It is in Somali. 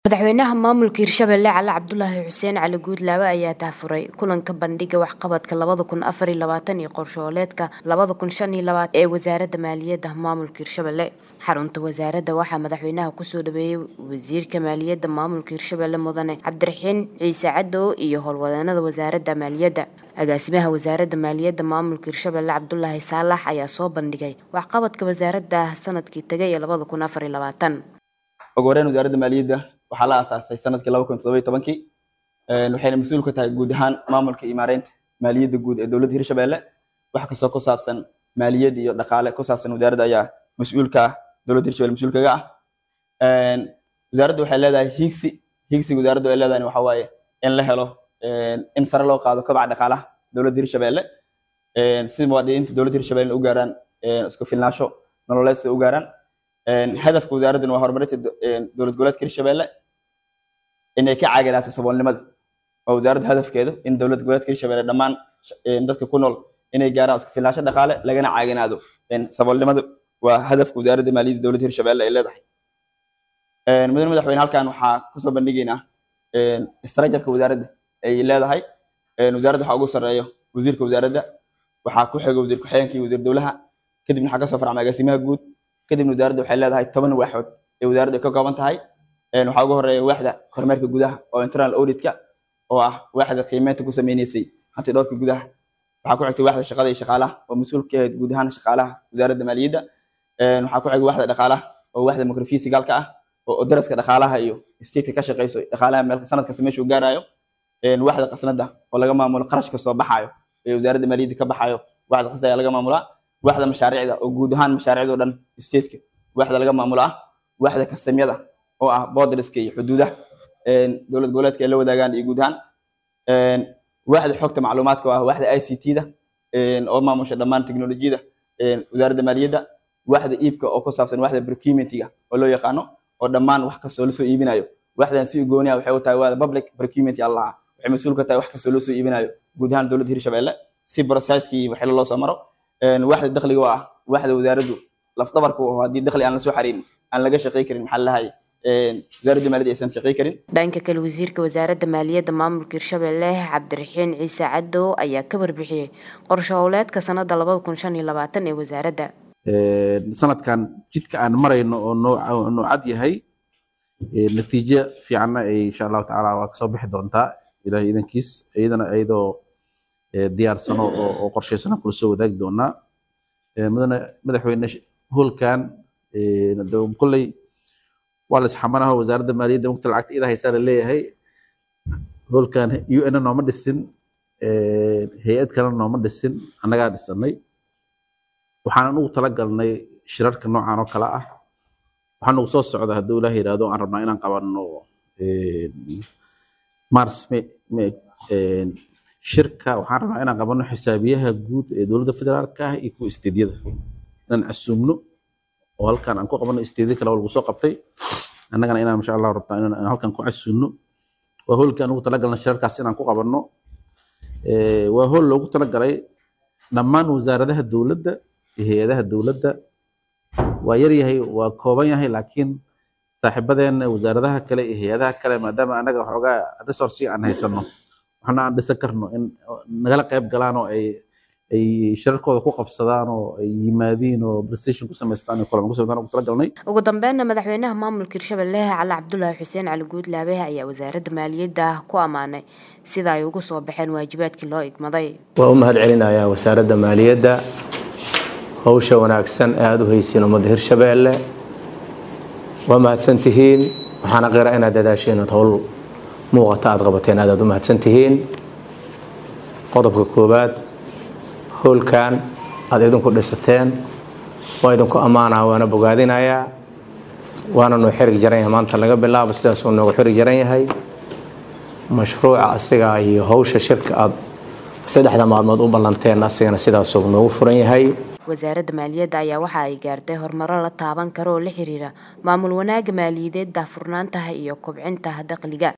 Madaxweynaha maamulka Hirshabelle Cali Cabdulaahi Xuseen Cali Guudlaawe ayaa daahfuray kulanka bandhigga waxqabadka labada kun afar iyo labaatan iyo qorshooleedka labada kun shan iyo labaatan ee wasaaradda maaliyadda maamulka Hirshabelle xarunta wasaaradda waxaa madaxweynaha kusoo dhaweeyay wasiirka maaliyadda maamulka Hirshabelle mudane Cabdiraxiin Ciise Cadow iyo howlwadeenada wasaaradda maaliyadda agaasimaha wasaaradda maaliyadda maamulka Hirshabelle Cabdulaahi Saalax ayaa soo bandhigay waxqabadka wasaaradda sanadkii tagay ee labada kun afar iyo labaatan ugu horeyn wasaaradda maaliyadda waxaa la aasaasay sanadkii laba kun toddoba iyo tobankii waxayna mas-uul ka tahay guud ahaan maamulka iyo maareynta maaliyadda guud ee dowladda hirshabelle wax kastoo ku saabsan maaliyad iyo dhaqaale ku saabsan wasaaradda ayaa mas-uulka ah dowladda hirshabelle mas-uul kaga ah wasaaradda waxay leedahay hiigsi hiigsiga wasaaradda ay leedahay waxaa waaye in la helo in sare loo qaado kobaca dhaqaalaha dowladda hirshabelle si muwaadiniinta dowladda hirshabelle u gaaraan isku filnaansho nololeed si u gaaraan hadafka wasaaradduna waa horumarinta dowlad goboleedka hirshabelle inay ka caaganaato saboolnimada waa wasaaradda hadafkeedu in dowlad goboleedka hirshabelle dhammaan dadka ku nool inay gaaraan isku filnaansho dhaqaale lagana caaganaado saboolnimada waa hadafka wasaaradda maaliyadda dowladda hirshabelle ay leedahay mudane madaxweyne halkan waxaa kusoo bandhigaynaa istarajarka wasaaradda ay leedahay wasaaradda waxaa ugu sarreeyo wasiirka wasaaradda waxaa ku xiga wasiir ku-xigeenka iyo wasiir dowlaha kadibna waxaa kasoo farcma agaasimaha guud kadibna wasaaradda waxay leedahay toban waaxood ee wasaaradda ay ka kooban tahay waxaa ugu horeeya waaxda kormeerka gudaha oo internal auditka oo ah waaxda qiimeynta ku sameyneysay hanti dhowrka gudaha waxaa ku xigtay waaxda shaqada iyo shaqaalaha oo mas-uul ka ahayd guud ahaan shaqaalaha wasaaradda maaliyadda waxaa ku xigay waaxda dhaqaalaha oo waaxda microfisigaalka ah oo daraska dhaqaalaha iyo stateka ka shaqeyso dhaqaalaha meel sanad kasta meeshuu gaarayo waaxda qasnada oo laga maamulo qarashka soo baxayo ee wasaaradda maaliyadda ka baxayo waaxda qasnada ayaa laga maamulaa waaxda mashaariicda oo guud ahaan mashaariicda oo dhan stateka waaxda laga maamulo ah waaxda kastamyada oo ah borderska iyo xuduudaha dowlad goboleedka ay la wadaagaan iyo guud ahaan waaxda xogta macluumaadka oo ah waaxda i c t-da oo maamusha dhammaan teknolojiyada wasaaradda maaliyadda waaxda iibka oo ku saabsan waaxda procurementiga oo loo yaqaano oo dhammaan wax kastoo lasoo iibinayo waaxdan si gooniya waxay u tahay waada public procurement allah waxay mas-uul ka tahay wax kastoo loo soo iibinayo guud ahaan dowladda hirshabelle si processkii waxyalo loo soo maro waaxda dakhliga oo ah waaxda wasaaraddu lafdabarka oo haddii dakhli aan la soo xariirin aan laga shaqey karin maxaa lahay wasaaradda maaliyadda aysan shaqey karin dhanka kale wasiirka wasaaradda maaliyadda maamulka hirshabelle cabdiraxiin ciise cadow ayaa ka warbixiyey qorshe howleedka sanada labada kun shan iyo labaatan ee wasaaradda sanadkan jidka aan marayno oo noocad yahay natiijo fiicanna ay insha allahu tacaala waa kasoo bixi doontaa ilahay idankiis iyadana iyadoo diyaarsano oo qorshaysana kula soo wadaagi doonaa mudane madaxweyne hoolkan kolley waa la isxamanaho wasaaradda maaliyadda mugta lacagta ida haysaa la leeyahay hoolkan u n nooma dhisin hay-ad kalena nooma dhisin annagaa dhisanay waxaan ugu talagalnay shirarka noocan oo kale ah waxaa nagu soo socda hadduu ilaah yidhaahdo aan rabnaa inaan qabanno mars shirka waxaan rabnaa inaan qabanno xisaabiyaha guud ee dowladda federaalka ah iyo kuwa isteedyada inaan casuumno oo halkan aan ku qabanno isteedyo kale oo lagu soo qabtay annagana inaan insha allahu rabnaa inaan halkan ku casuumno waa hoolkii aan ugu talagalna shirarkaas inaan ku qabanno waa hool loogu talagalay dhammaan wasaaradaha dowladda iyo hay-adaha dowladda waa yar yahay waa kooban yahay laakiin saaxiibadeena wasaaradaha kale iyo hay-adaha kale maadaama annaga waxoogaa resource aan haysano waxna aan dhisan karno in nagala qayb galaan oo ay ay shirarkooda ku qabsadaan oo ay yimaadiin oo prestation ku samaystaan iyo kulan ku samaystaan ugu talagalnay ugu dambeynna madaxweynaha maamulka hirshabelle cali cabdulaahi xuseen cali guudlaabe ayaa wasaaradda maaliyadda ku ammaanay sida ay ugu soo baxeen waajibaadkii loo igmaday waa u mahad celinayaa wasaaradda maaliyadda howsha wanaagsan ee aada u haysiin ummadda hirshabelle waa mahadsan tihiin waxaana qira inaad dadaasheen inaad howl muuqata aad qabateen aad aad u mahadsan tihiin qodobka koowaad howlkan aad idinku dhisateen waa idinku ammaanaha waana bogaadinayaa waana noo xirig jaran yahay maanta laga bilaabo sidaasuu noogu xirig jaran yahay mashruuca asiga iyo howsha shirka aad saddexda maalmood u ballanteen asigana sidaasuu noogu furan yahay wasaaradda maaliyadda ayaa waxa ay gaartay horumaro la taaban karo oo la xiriira maamul wanaagga maaliyadeed daahfurnaantaha iyo kobcinta dakhliga